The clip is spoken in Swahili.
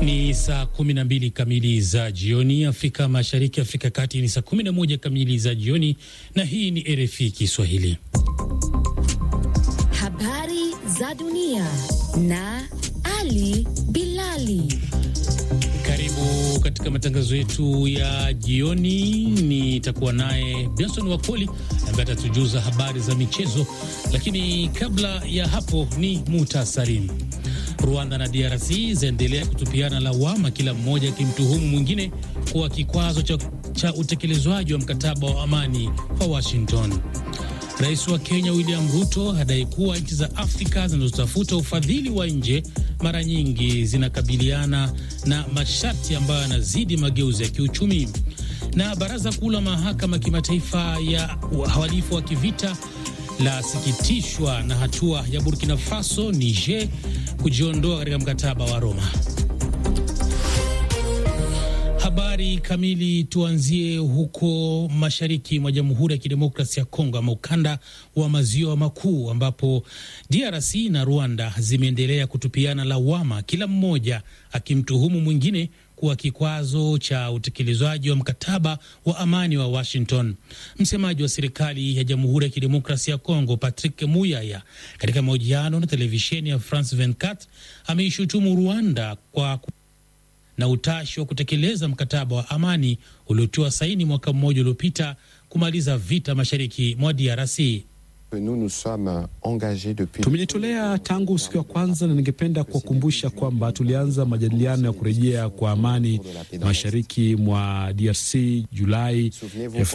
Ni saa 12 kamili za jioni Afrika Mashariki, Afrika Kati ni saa 11 kamili za jioni, na hii ni RFI Kiswahili. Habari za dunia na Ali Bilali. Karibu katika matangazo yetu ya jioni. Nitakuwa naye Benson Wakoli ambaye atatujuza habari za michezo, lakini kabla ya hapo ni muhtasari. Rwanda na DRC zaendelea kutupiana lawama, kila mmoja akimtuhumu mwingine kuwa kikwazo cha, cha utekelezwaji wa mkataba wa amani wa Washington. Rais wa Kenya William Ruto adai kuwa nchi za Afrika zinazotafuta ufadhili wa nje mara nyingi zinakabiliana na masharti ambayo yanazidi mageuzi ya kiuchumi. Na baraza kuu la mahakama kimataifa ya uhalifu wa kivita lasikitishwa na hatua ya Burkina Faso, Niger kujiondoa katika mkataba wa Roma. Habari kamili. Tuanzie huko mashariki mwa Jamhuri ya Kidemokrasia ya Kongo, ama ukanda wa maziwa makuu, ambapo DRC na Rwanda zimeendelea kutupiana lawama, kila mmoja akimtuhumu mwingine kuwa kikwazo cha utekelezwaji wa mkataba wa amani wa Washington. Msemaji wa serikali ya Jamhuri ya Kidemokrasia ya Kongo, Patrick Muyaya, katika mahojiano na televisheni ya France 24 ameishutumu Rwanda kwa na utashi wa kutekeleza mkataba wa amani uliotiwa saini mwaka mmoja uliopita kumaliza vita mashariki mwa DRC. Tumejitolea tangu siku ya kwanza, na ningependa kuwakumbusha kwamba tulianza majadiliano ya kurejea kwa amani mashariki mwa DRC Julai